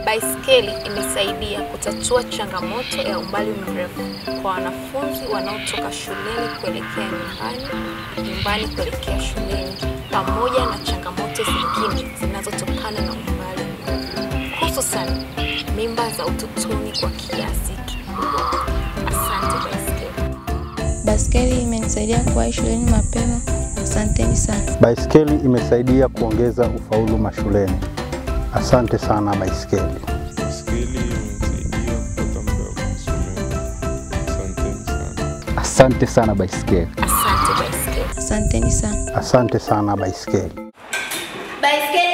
Baiskeli imesaidia kutatua changamoto ya umbali mrefu kwa wanafunzi wanaotoka shuleni kuelekea nyumbani, nyumbani kuelekea shuleni, pamoja na changamoto zingine zinazotokana na umbali mrefu, hususan mimba za utotoni kwa kiasi kikubwa. Asante baiskeli. Baskeli imenisaidia kuwahi shuleni mapema. Asanteni sana. Baiskeli imesaidia kuongeza ufaulu mashuleni. Asante sana baiskeli. Baiskeli imenisaidia kupata muda wa kusomea. Asanteni sana. Asante sana baiskeli. Asante baiskeli. Asanteni sana. Asante sana baiskeli. Baiskeli